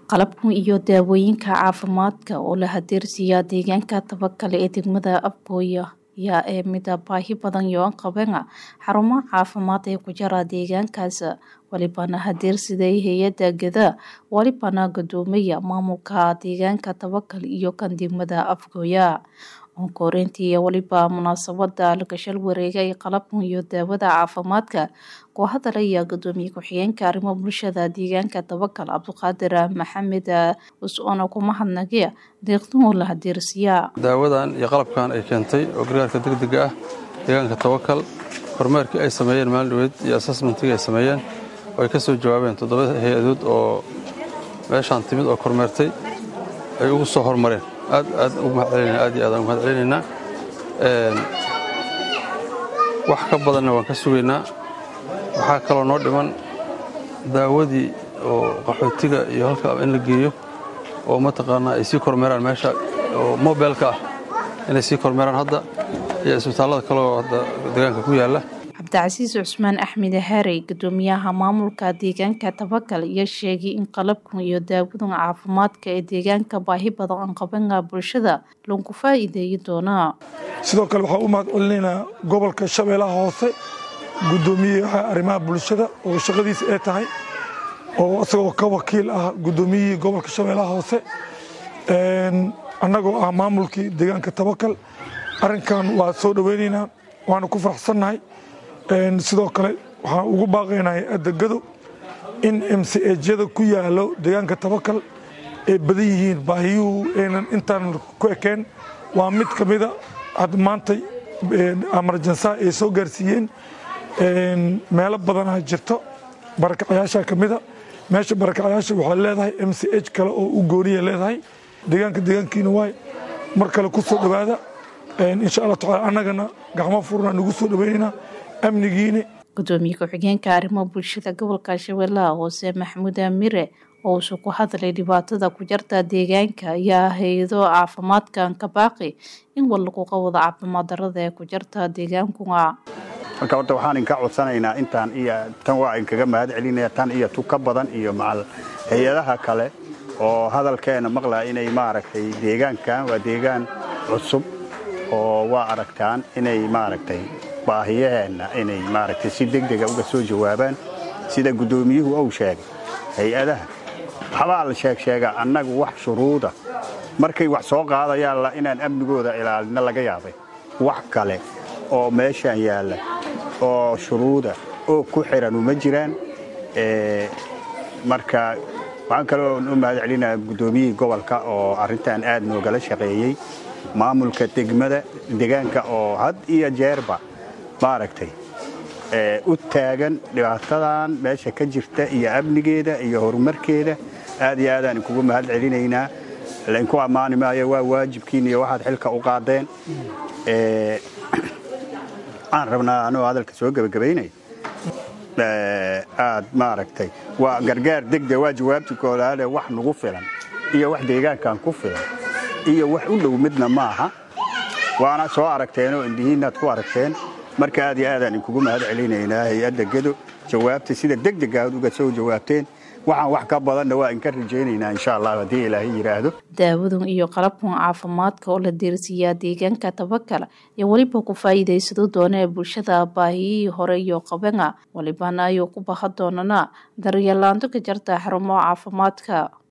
qalabkan iyo daawooyinka caafimaadka oo la hadeersiiyaa deegaanka tabakale ee degmada abooya yaa ee mida baahi badan yoan qabana xarumo caafimaad ee ku jira deegaankaas walibana hadeersiday hay-ada gada walibana gudoomaya maamulka deegaanka tabakal iyo kan degmada afgooya onkoreyntii iyo waliba munaasabada lagashal wareegay qalabkan iyo daawada caafimaadka koo hadalaya gudoomiye ku-xigeenka arrimo bulshada deegaanka tabakal cabdiqaadir maxamed us-oona ku mahadnaqe deeqduhu la hadeersiiyaa daawadan iyo qalabkan ay keentay oo gargaarka degdega ah deegaanka tabakal kormeerkii ay sameeyeen maalin dhaweyd iyo assessmentigii ay sameeyeen oo ay ka soo jawaabeen toddoba hay-adood oo meeshaan timid oo kormeertay ay ugu soo hormareen aad aad ugu mahadcelinayna aad iyo aad aan ugu mahadcelinaynaa wax ka badanna waan ka sugaynaa waxaa kaloo noo dhiman daawadii oo qaxootiga iyo halka in la geeyo oo mataqaanaa ay sii kormeeraan meesha oo mobilka ah inay sii kormeeraan hadda iyo isbitaallada kaleoo hadda deegaanka ku yaalla cabdicasiis cusmaan axmed harey gudoomiyaha maamulka deegaanka tabakal iyo sheegay in qalabkan iyo daawadan caafimaadka ee deegaanka baahi badan aan qabana bulshada lagu faa'iideeyi doonaa sidoo kale waxaan u mahad celinaynaa gobolka shabeellaha hoose gudoomiyaha arrimaha bulshada oo shaqadiisa ay tahay oo isagoo ka wakiil ah gudoomiyihii gobolka shabeellaha hoose annagoo ah maamulkii deegaanka tabakal arrinkan waa soo dhoweynaynaa waana ku faraxsannahay sidoo kale waxaan ugu baaqaynaa hay-adda gado in mcejyada ku yaalo deegaanka tabakal ay badan yihiin baahiyuhu aynan intaan ku ekeen waa mid ka mida hadda maantay amarjansaha ay soo gaarsiiyeen meelo badanaha jirto barakacayaasha ka mida meesha barakacayaasha waxay leedahay m c h kale oo u gooniya leedahay deegaanka deegaankiina waay mar kale ku soo dhowaada insha allah tacala annagana gacmo furna nagu soo dhoweynaynaa amnigiina gudoomiye ku-xigeenka arrimo bulshada gobolka shabeellaha hoose maxamuud amire oo usu ku hadlay dhibaatada ku jarta deegaanka ayaa hay-ado caafimaadkan ka baaqi in wal lagu qawado caafimaad darada ee ku jarta deegaankuna marka horta waxaan inka codsanaynaa intaan iyo tan waa inkaga mahad celinaya tan iyo tu ka badan iyo macal hay-adaha kale oo hadalkeena maqlaa inay maaragtay deegaankan waa deegaan cusub oo waa aragtaan inay maaragtay baahiyaheenna inay maaragtay si degdega uga soo jawaabaan sida guddoomiyuhu uu sheegay hay-adaha waxbaa la sheegsheegaa annagu wax shuruuda markay wax soo qaadayaan inaan amnigooda ilaalino laga yaabay wax kale oo meeshaan yaalla oo shuruuda oo ku xiran uma jiraan marka waxaan kaloo u mahad celinaa guddoomiyihii gobolka oo arrintan aad noogala shaqeeyey maamulka degmada deegaanka oo had iyo jeerba maaragtay u taagan dhibaatadan meesha ka jirta iyo amnigeeda iyo horumarkeeda aad iyo aadaan inkugu mahad celinaynaa lainku ammaani maayo waa waajibkiin iyo waxaad xilka u qaadeen waxaan rabnaa anoo hadalka soo gebagabaynaya aad maaragtay waa gargaar degde waa jawaabti koolaale wax nagu filan iyo wax deegaankan ku filan iyo wax u dhow midna maaha waana soo aragteenoo indhihiinnaad ku aragteen marka aad iyo aadaan inkugu mahad celinaynaa hay-adda gedo jawaabta sida degdega aad uga soo jawaabteen waxaan wax ka badanna waa inka rajaynaynaa insha allah haddii ilaahay yidhaahdo daawadan iyo qalabkan caafimaadka oo la deersiiyaa deegaanka tabakal iyo weliba ku faa'iidaysado doona ee bulshada baahiyihii hore iyo qabana walibana ayuu ku baha doonana daryeelaanto ka jarta xarumo caafimaadka